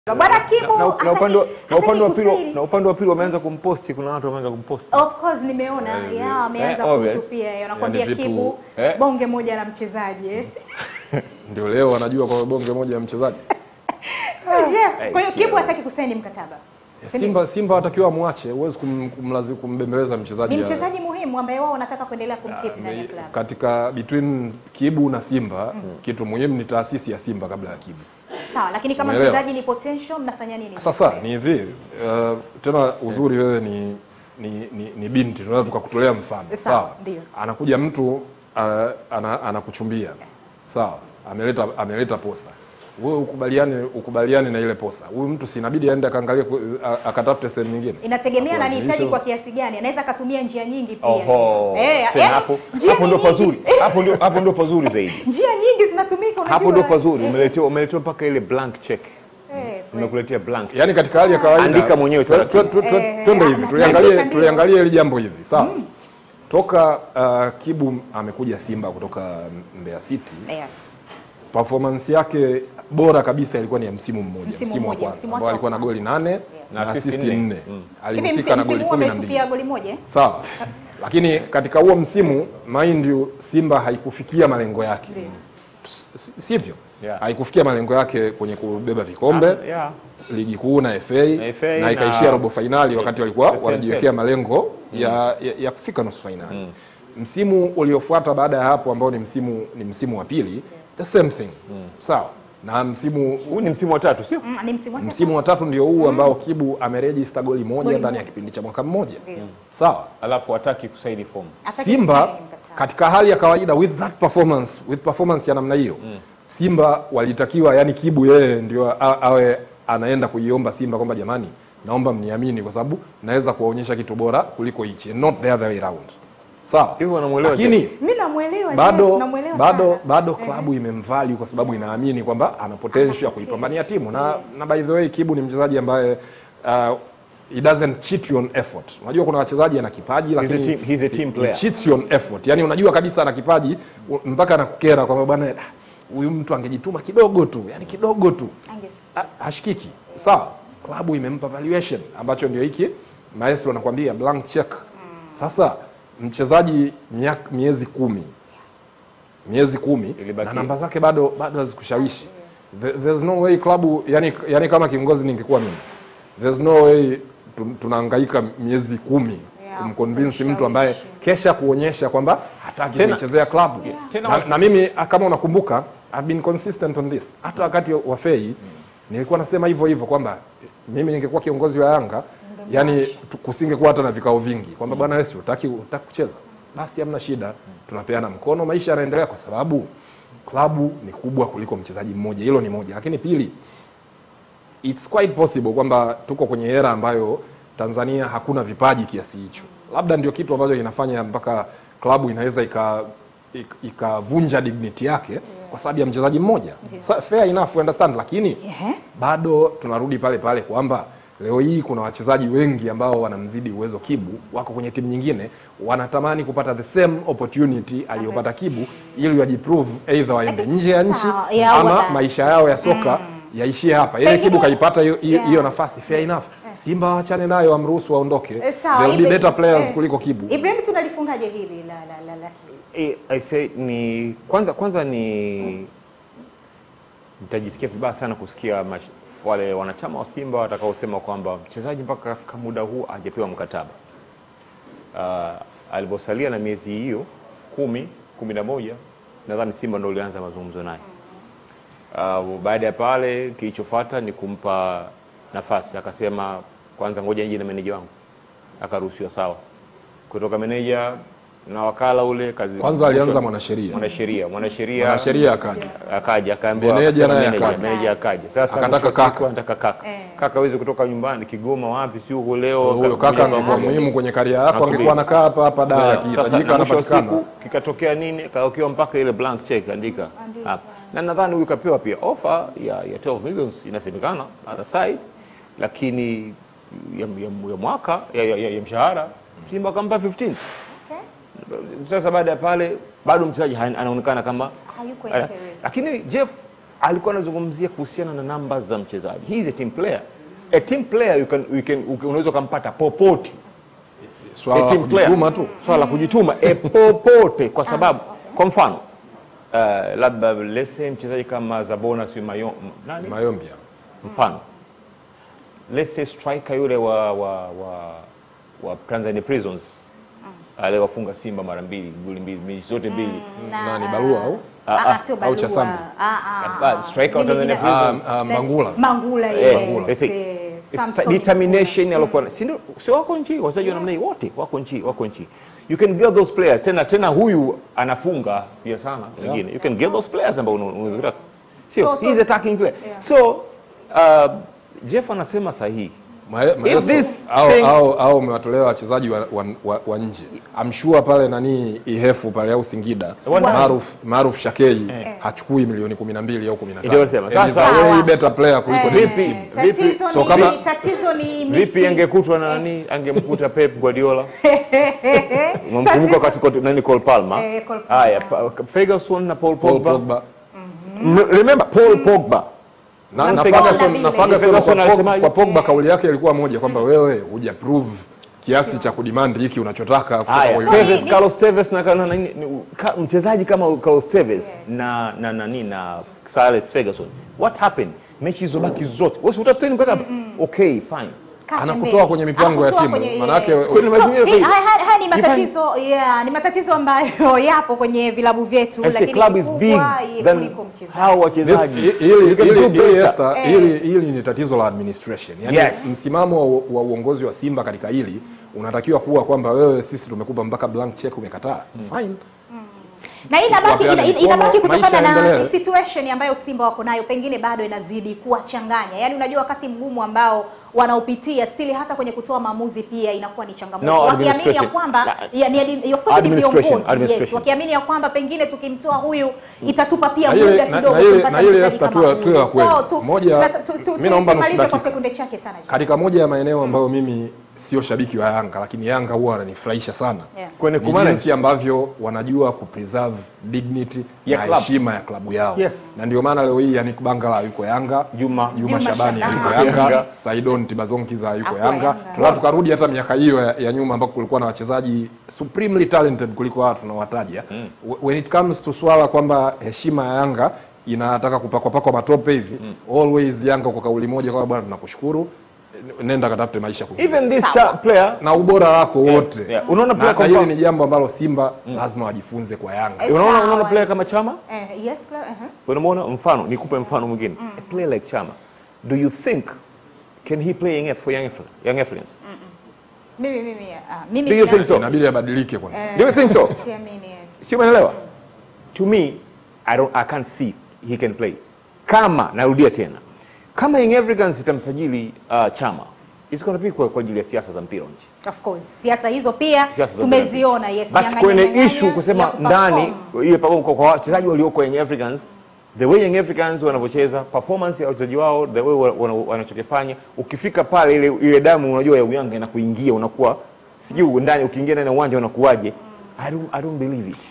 Bwana Kibu na, na, na hataki- upande wa- na hataki upande wa pili kusaini. na upande wa pili wameanza kumposti, kuna watu wameanza kumposti Of course nimeona Eh, ya eh, wameanza obvious. kutupia hiyo. Nakwambia Yani vitu- Kibu eh. bonge moja la mchezaji eh. Ndio leo wanajua kwa bonge moja ya mchezaji. Yeah. Kwa hiyo Kibu hataki kusaini mkataba. Simba Simba watakiwa amwache, huwezi kum, kumlazi kumbembeleza mchezaji. Ni ya- mchezaji muhimu ambaye wao wanataka kuendelea kumkeep ndani ya klabu. katika between Kibu na Simba kitu muhimu ni taasisi ya Simba kabla ya Kibu. Sawa, lakini kama Umeelewa? mchezaji ni potential mnafanya nini? Sasa ni hivi uh, tena uzuri wewe ni ni, ni, ni binti tunaweza tukakutolea mfano Sawa, ndio. anakuja mtu uh, ana, anakuchumbia sawa ameleta ameleta posa wewe ukubaliane ukubaliane na ile posa huyu mtu si inabidi aende akaangalie ku- a- akatafute sehemu nyingine Inategemea na Kulazimisha. anahitaji kwa kiasi gani. Anaweza akatumia njia nyingi pia. Oho, Eh, tena yaani, hapo njia hapo ndo ni nyingi. pazuri, hapo ndio hapo ndio pazuri zaidi, Njia nyingi zinatumika unajua. hapo ndio pazuri. Eh, Umeletewa umeletewa mpaka ile blank check, eh, nimekuletea blank check. yaani katika hali ya kawaida Andika mwenyewe twe- twe- twe- twe- Eh, twende eh, hivi na- tuliangalie naandika ndio. tuliangalie hili jambo hivi sawa toka uh, Kibu amekuja Simba kutoka Mbeya City Yes. performance yake bora kabisa ilikuwa ni ya msimu mmoja, Msimu msimu, wa mmoja, kwanza msimu ambao wake alikuwa na wa goli kwanza. nane Yes. na Na assist assist nne. nne. Mm. Hivi Alihusika na msimu goli huu kumi na mbili. ametupia goli moja? eh? Sawa, lakini katika huo msimu mind you, Simba haikufikia malengo yake, Ndio. S- sivyo? Yeah. Haikufikia malengo yake kwenye kubeba vikombe Ah, yeah. ligi kuu na FA, Na FA na na- ikaishia robo fainali wakati walikuwa the same wanajiwekea same. malengo ya, ya, ya kufika nusu fainali. Msimu uliofuata baada ya hapo ambao ni msimu ni msimu wa pili the same thing sawa, na msimu Huu ni msimu wa tatu, sio? Mm, ni msimu wake msimu wa tatu ndio huu ambao Kibu amerejista goli moja Goli ndani ya moja. kipindi cha mwaka mmoja Ndio. sawa. Alafu hataki kusaini fomu. Hataki Simba kusaini mkataba. katika hali ya kawaida with that performance with performance ya namna hiyo Simba walitakiwa yani Kibu yeye ndio a- awe anaenda kuiomba Simba kwamba jamani, naomba mniamini kwa sababu naweza kuwaonyesha kitu bora kuliko hichi, not the other way round. Sawa, Hivyo wanamuelewa lakini Mimi namuelewa bado Jeff, namuelewa bado sana. bado Eh. klabu imemvalue kwa sababu inaamini kwamba ana potential ya kuipambania timu na, Yes. na by the way Kibu ni mchezaji ambaye uh, he doesn't cheat you on effort. Unajua kuna wachezaji ana kipaji a lakini team- he's a team he- player. he cheats you on effort. Yani unajua kabisa ana kipaji u- mpaka anakukera kwamba bwana ah, huyu mtu angejituma kidogo tu, yani kidogo tu Ange- ha- hashikiki. Sawa, klabu imempa valuation ambacho ndio hiki maestro anakuambia blank check. Sasa mchezaji miaka- miezi kumi miezi kumi Ilibaki- na namba zake bado bado hazikushawishi. There- There's no way klabu yani, yani kama kiongozi ningekuwa mimi, there's no way tu- tunahangaika miezi kumi Yeah, kumconvince mtu ambaye kesha kuonyesha kwamba hataki Tena- kuichezea klabu Tena na, wasi- na mimi ah, kama unakumbuka I've been consistent on this. Hata wakati wa Fei nilikuwa nasema hivyo hivyo kwamba mimi ningekuwa kiongozi wa Yanga yani tu- kusingekuwa hata na vikao vingi kwamba bwana wewe si utaki utaki kucheza basi hamna shida, tunapeana mkono, maisha yanaendelea, kwa sababu klabu ni kubwa kuliko mchezaji mmoja. Hilo ni moja, lakini pili, it's quite possible kwamba tuko kwenye era ambayo Tanzania hakuna vipaji kiasi hicho. Labda ndio kitu ambacho kinafanya mpaka klabu inaweza ika ik- ikavunja dignity yake kwa sababu ya mchezaji mmoja. Sa- Fair enough, understand, lakini Ehe. bado tunarudi pale pale kwamba leo hii kuna wachezaji wengi ambao wanamzidi uwezo Kibu, wako kwenye timu nyingine, wanatamani kupata the same opportunity aliyopata Kibu ili wajiprove either waende nje ya nchi Sawa, ya ama wada- maisha yao ya soka yaishie hapa. Yeye Pengine- Kibu kaipata hiyo hiyo Yeah. hiyo nafasi, fair enough. Simba waachane nayo, wamruhusu waondoke. Eh, sawa, There will be Ibrahim- better players eh, kuliko Kibu. Ibrahim tunalifungaje hili la la la la Eh, I say ni kwanza kwanza ni nitajisikia vibaya sana kusikia mash, wale wanachama wa Simba watakaosema kwamba mchezaji mpaka kafika muda huu hajapewa mkataba. Uh, aliposalia na miezi hiyo kumi kumi na moja nadhani Simba ndo ulianza mazungumzo naye. Uh, baada ya pale kilichofuata ni kumpa nafasi, akasema kwanza ngoja nije na meneja wangu, akaruhusiwa sawa. Kutoka meneja na wakala ule kazi Kwanza alianza mwanasheria. mwanasheria mwanasheria Mwanasheria akaja. akaja akaambiwa Meneja akasema naye meneja, akaja. meneja akaja sasa Akataka mwisho wa siku kaka. anataka kaka Eh. kaka hawezi kutoka nyumbani Kigoma wapi si huko leo Huyo akakuja kaka kwa angekuwa Mosi. muhimu kwenye karia yako, Nasubiri. angekuwa anakaa hapa hapa da Sasa akihitajika na mwisho wa anapatikana. siku kikatokea nini kaokiwa mpaka ile blank check andika hapa na nadhani huyu kapewa pia offer ya, ya 12 millions inasemekana other side lakini ya, ya, ya mwaka ya, ya, ya, ya mshahara Simba akampa 15 sasa baada ya pale bado mchezaji ha- anaonekana kama hayuko Ala- interested. lakini Jeff alikuwa anazungumzia kuhusiana na namba za mchezaji. He is a team player. A team player you can, you can, unaweza ukampata popote swala A la team player. kujituma tu swala la kujituma e popote, kwa sababu kwa mfano uh, labda let's say mchezaji kama Zabona si mayo, m- nani mayombia mfano let's say striker yule wa wa wa, wa Tanzania Prisons aliwafunga Simba mara mbili goli mbili mechi zote mbili Na- nani barua au Ah, ah, sio au barua. Chasambi. Ah, ah, Ah, ah. striker wa Mimi Tanzania jina- Prisons. Ah, ah, Mangula. Mangula, Eh, yes, let's say, eh, it's Samson determination alikuwa si ndio si wako nchi wachezaji wa namna hii wote wako nchi wako nchi you can get those players tena tena huyu anafunga pia sana wengine you can get those players ambao una- unaweza kutaka sio So- so- he's attacking player Yeah. so uh, Jeff anasema sahihi Mae- maestro, this au, thing- au, au umewatolea wachezaji wa, wa, wa, wa nje amshua pale nani ihefu pale au Singida Wana- Maruf Maruf Shakei hachukui milioni 12 au 15 Ndio nasema. And he's Sasa- a way Sawa. better player kuliko Eh, Davis. Vipi? tatizo Vipi? ni- So kama- tatizo ni vipi miki- angekutwa na nani angemkuta Pep Guardiola Tatizo- mkumbuka katika nani Cole Palmer Eh, Cole Palmer. haya pa- Ferguson na Paul Paul Pogba, Pogba M- remember Paul Pogba na, Na na Ferguson- Ferguson na Ferguson Ferguson kwa, Pogba, alisemaje? kwa Pogba kauli yake ilikuwa moja kwamba wewe huja prove kiasi cha kudemand hiki unachotaka kutoka Haya, kwa So, yule. Tevez, ni- Carlos Tevez na, na, na, ni- ka, mchezaji kama Carlos Tevez na na nani na Sir Alex Ferguson. What happened? Mechi zilizobaki zote. Wewe si utasaini mkataba? Okay, fine. Kaa Anakutoa pembeni. kwenye mipango ya Anakutoa timu. kwenye- Manake- yes. Kwenye So, mazingira hii- kwenye- haya- haya- haya ni Jifanye- matatizo yeah, ni matatizo ambayo yapo kwenye vilabu vyetu I say lakini club is big kikubwa, ye- than kuliko mchezaji. hao This- wachezaji. hili- You can hili- do hili, better. Esther, Eh. hili- hili ni tatizo la administration yani Yes. msimamo wa, wa uongozi wa Simba katika hili unatakiwa kuwa kwamba wewe sisi tumekupa mpaka blank check umekataa fine na hii inabaki Wapeane ina- ina- mikono, inabaki kutokana maisha na yaendelee. situation ambayo Simba wako nayo, pengine bado inazidi kuwachanganya. Yaani unajua wakati mgumu ambao wanaopitia stili, hata kwenye kutoa maamuzi pia inakuwa ni changamoto, No, wakiamini ya administration. kwamba Na- ya, ni, adi- of course ni Administration, viongozi yes, administration. wakiamini ya kwamba pengine tukimtoa huyu itatupa pia Na ile- muda na- kidogo na ile- kumpata na ile mchezaji Esther, kama tuwe- huyu. tuwe wa kweli. So, tu- Moja- tuna- tu- tu- mimi naomba nusu tumalize kwa dakika. sekunde chache sana. katika moja ya maeneo ambayo mimi sio shabiki wa Yanga lakini Yanga huwa wananifurahisha sana Yeah. Kwenye ni kumanage. jinsi ambavyo wanajua kupreserve dignity Ya na club. heshima ya klabu yao Yes. na ndio maana leo hii Yannick Bangala yuko Yanga Juma. Juma, Juma Shabani Shabani. yuko Yanga, Yanga. Saidon Tibazonkiza yuko Ako Yanga. Yanga. Tunataka tukarudi hata miaka hiyo ya, ya nyuma ambako kulikuwa na wachezaji supremely talented kuliko hawa tunawataja. Mm. When it comes to swala kwamba heshima ya Yanga inataka kupakwa pakwa matope hivi always Yanga kwa kauli moja kwamba bwana tunakushukuru nenda katafute maisha kwingine. Even this Sawa. cha player na ubora wako wote yeah. Unaona Na- player na kwa hili mfano- ni jambo ambalo Simba lazima wajifunze kwa Yanga. Eh, unaona sawa. unaona player kama Chama? Eh, yes, Cla- uh-huh. Unamwona mfano, nikupe mfano mwingine. A player like Chama. Do you think can he play young for young Afri- young Africans? Mimi mimi ah, mimi Do you think binafsi- so? Inabidi abadilike kwanza. Eh, Do you think so? siamini, yes. Sio umeelewa? To me, I don't I can't see he can play. Kama narudia tena. Kama Young Africans itamsajili uh, Chama, it's going to be kwa, kwa ajili ya siasa za mpira wa nchi. Of course siasa hizo pia Siasa za tumeziona yes, But nyang'anya- kwenye nyang'anya issue ya kusema kuperform. ndani ile pamoja kwa kwa wachezaji walioko Young Africans the way Young Africans wanavyocheza performance ya wachezaji wao the way wana- wana- wanachokifanya ukifika pale ile ile damu unajua ya uyanga inakuingia unakuwa sijui ndani ukiingia ndani ya uwanja unakuwaje I don't, I don't believe it